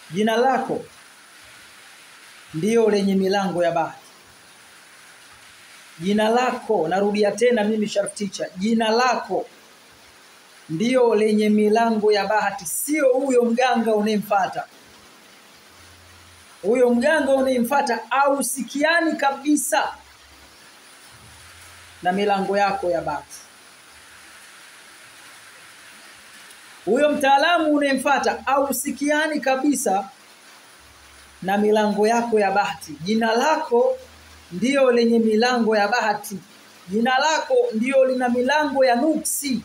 jina lako ndiyo lenye milango ya bahati jina lako narudia tena mimi Sharif Teacher jina lako ndiyo lenye milango ya bahati sio huyo mganga unayemfuata huyo mganga unayemfuata au sikiani kabisa na milango yako ya bahati huyo mtaalamu unayemfuata au sikiani kabisa na milango yako ya bahati jina lako ndiyo lenye milango ya bahati jina lako ndiyo lina milango ya nuksi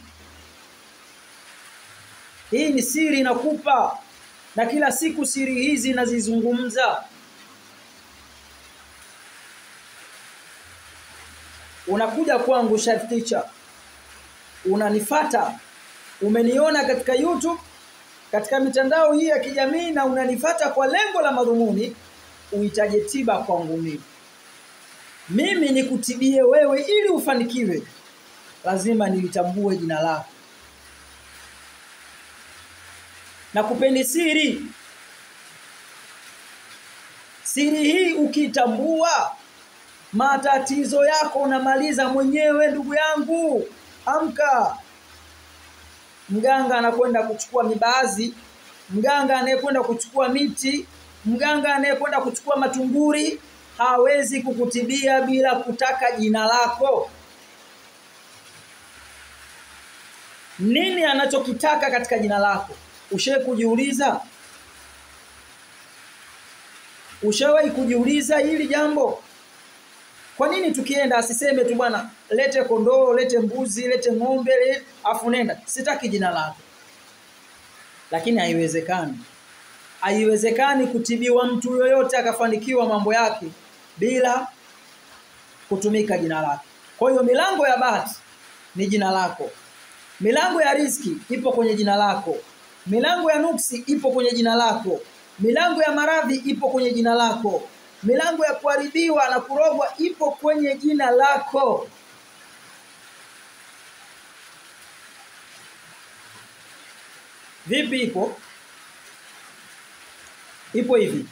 hii ni siri nakupa na kila siku siri hizi nazizungumza unakuja kwangu Sharif Teacher unanifata umeniona katika YouTube katika mitandao hii ya kijamii na unanifata kwa lengo la madhumuni uhitaje tiba kwangu mimi mimi nikutibie wewe ili ufanikiwe lazima nilitambue jina lako na kupeni siri siri hii ukitambua matatizo yako unamaliza mwenyewe ndugu yangu amka mganga anakwenda kuchukua mibazi mganga anayekwenda kuchukua miti mganga anayekwenda kuchukua matunguri hawezi kukutibia bila kutaka jina lako nini anachokitaka katika jina lako ushawahi kujiuliza ushawahi kujiuliza hili jambo kwa nini tukienda asiseme tu bwana lete kondoo lete mbuzi lete ng'ombe le, afu nenda sitaki jina lako lakini haiwezekani haiwezekani kutibiwa mtu yoyote akafanikiwa mambo yake bila kutumika jina lake kwa hiyo milango ya bahati ni jina lako milango ya riski ipo kwenye jina lako milango ya nuksi ipo kwenye jina lako milango ya maradhi ipo kwenye jina lako milango ya kuharibiwa na kurogwa ipo kwenye jina lako vipi ipo ipo hivi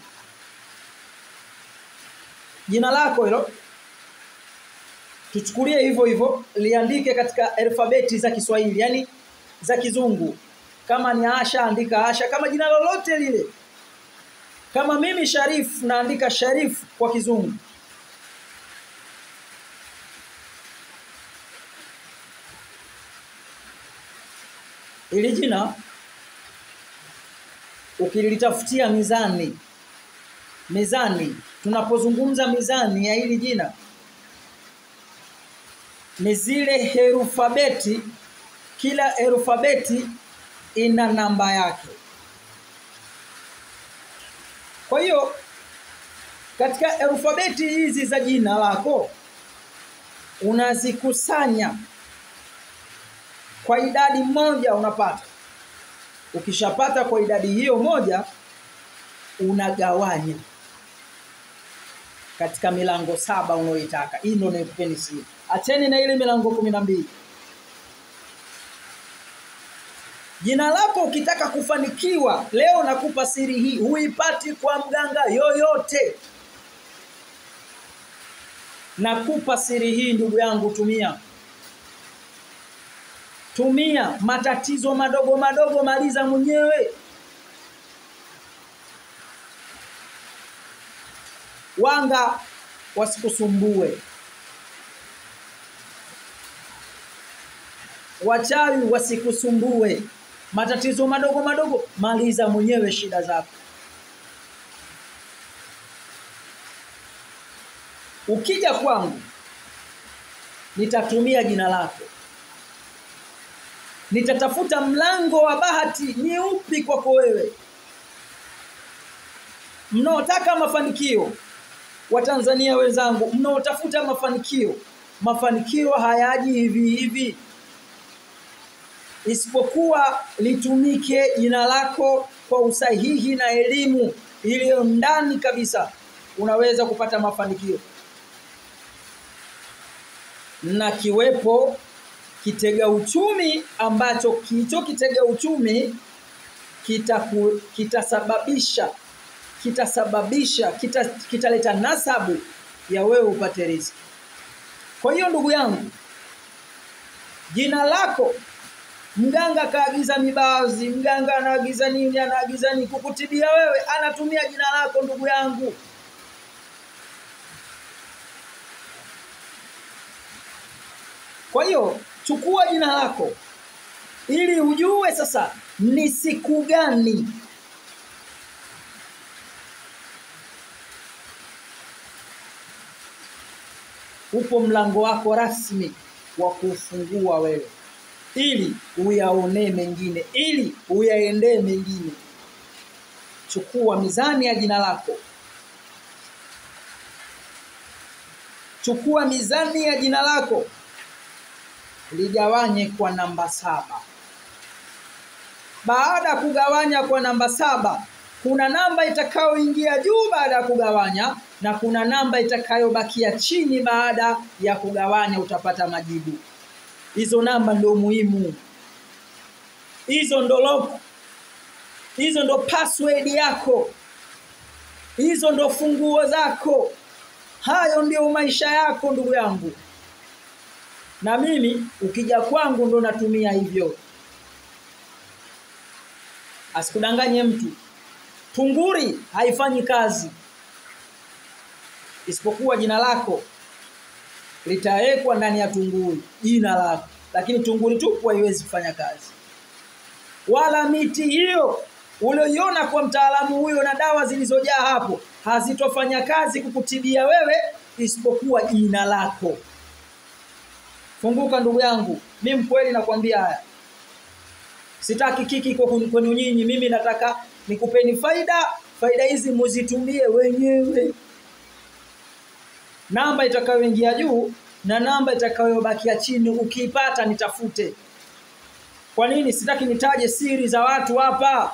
jina lako hilo tuchukulie hivyo hivyo liandike katika alfabeti za Kiswahili yani za kizungu kama ni Asha andika Asha kama jina lolote lile kama mimi Sharif naandika Sharif kwa kizungu ili jina ukilitafutia mizani mizani tunapozungumza mizani ya hili jina ni zile herufabeti kila herufabeti ina namba yake kwa hiyo katika herufabeti hizi za jina lako unazikusanya kwa idadi moja unapata ukishapata kwa idadi hiyo moja unagawanya katika milango saba unaoitaka hii ndio naikupeni siri acheni na ile milango kumi na mbili jina lako ukitaka kufanikiwa leo nakupa siri hii huipati kwa mganga yoyote nakupa siri hii ndugu yangu tumia tumia matatizo madogo madogo maliza mwenyewe wanga wasikusumbue wachawi wasikusumbue matatizo madogo madogo maliza mwenyewe shida zako ukija kwangu nitatumia jina lako nitatafuta mlango wa bahati ni upi kwako wewe mnaotaka mafanikio watanzania wenzangu mnaotafuta mafanikio mafanikio hayaji hivi hivi isipokuwa litumike jina lako kwa usahihi na elimu iliyo ndani kabisa unaweza kupata mafanikio na kiwepo kitega uchumi ambacho kicho kitega uchumi kitasababisha kita kitasababisha kita, kitaleta nasabu ya wewe upate riziki. Kwa hiyo ndugu yangu, jina lako mganga kaagiza mibazi, mganga anaagiza nini, anaagiza nini kukutibia wewe, anatumia jina lako ndugu yangu. Kwa hiyo chukua jina lako ili ujue sasa ni siku gani upo mlango wako rasmi wa kufungua wewe ili uyaonee mengine ili uyaendee mengine chukua mizani ya jina lako chukua mizani ya jina lako ligawanye kwa namba saba baada ya kugawanya kwa namba saba kuna namba itakayoingia juu baada ya kugawanya na kuna namba itakayobakia chini baada ya kugawanya utapata majibu hizo namba ndio muhimu hizo ndo lock hizo ndo password yako hizo ndo funguo zako hayo ndio maisha yako ndugu yangu na mimi ukija kwangu ndo natumia hivyo asikudanganye mtu tunguri haifanyi kazi isipokuwa jina lako litawekwa ndani ya tunguri jina lako lakini tunguri tupu haiwezi kufanya kazi wala miti hiyo ulioiona kwa mtaalamu huyo na dawa zilizojaa hapo hazitofanya kazi kukutibia wewe isipokuwa jina lako funguka ndugu yangu mi mkweli nakwambia haya sitaki kiki kwa kwenu nyinyi mimi nataka nikupeni faida faida hizi muzitumie wenyewe namba itakayoingia juu na namba itakayobakia chini ukiipata nitafute kwa nini sitaki nitaje siri za watu hapa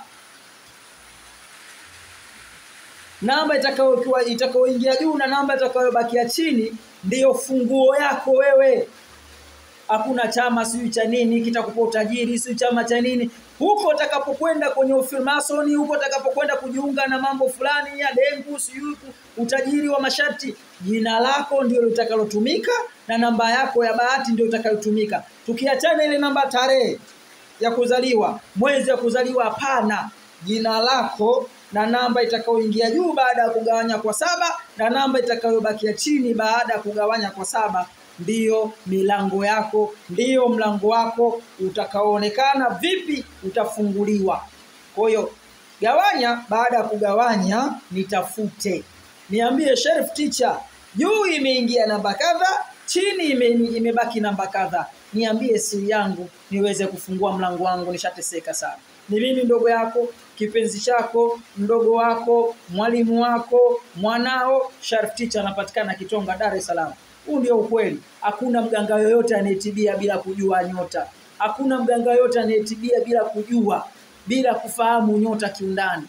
namba itakayokuwa itakayoingia juu na namba itakayobakia chini ndiyo funguo yako wewe hakuna chama sijui cha nini kitakupa utajiri sijui chama cha nini huko utakapokwenda kwenye ufilmasoni huko utakapokwenda kujiunga na mambo fulani ya dengu sijui utajiri wa masharti jina lako ndio litakalotumika na namba yako ya bahati ndio itakayotumika tukiachana ile namba tarehe ya kuzaliwa mwezi wa kuzaliwa hapana jina lako na namba itakayoingia juu baada ya kugawanya kwa saba na namba itakayobakia chini baada ya kugawanya kwa saba ndiyo milango yako ndiyo mlango wako utakaoonekana vipi utafunguliwa kwa hiyo gawanya baada ya kugawanya nitafute niambie sheriff teacher juu imeingia namba kadha chini ime, imebaki namba kadha niambie siri yangu niweze kufungua mlango wangu nishateseka sana ni mimi ndogo yako kipenzi chako mdogo wako mwalimu wako mwanao Sharif Teacher anapatikana Kitonga Dar es Salaam huu ndio ukweli hakuna mganga yoyote anayetibia bila kujua nyota hakuna mganga yoyote anayetibia bila kujua bila kufahamu nyota kiundani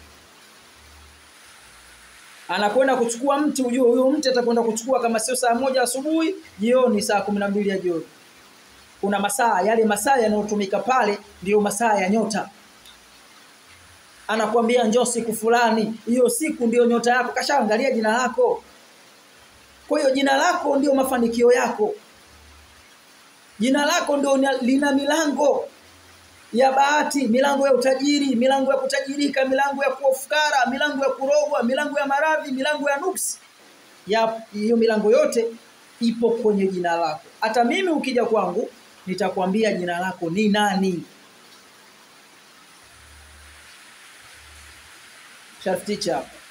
anakwenda kuchukua mti ujue huyo mti atakwenda kuchukua kama sio saa moja asubuhi jioni saa kumi na mbili ya jioni kuna masaa yale masaa yanayotumika pale ndiyo masaa ya nyota anakuambia njoo siku fulani hiyo siku ndiyo nyota yako kashaangalia jina lako kwa hiyo jina lako ndio mafanikio yako jina lako ndio lina milango ya bahati milango ya utajiri milango ya kutajirika milango ya kuofukara milango ya kurogwa milango ya maradhi milango ya nuksi ya hiyo milango yote ipo kwenye jina lako hata mimi ukija kwangu nitakwambia jina lako ni nani Sharif teacher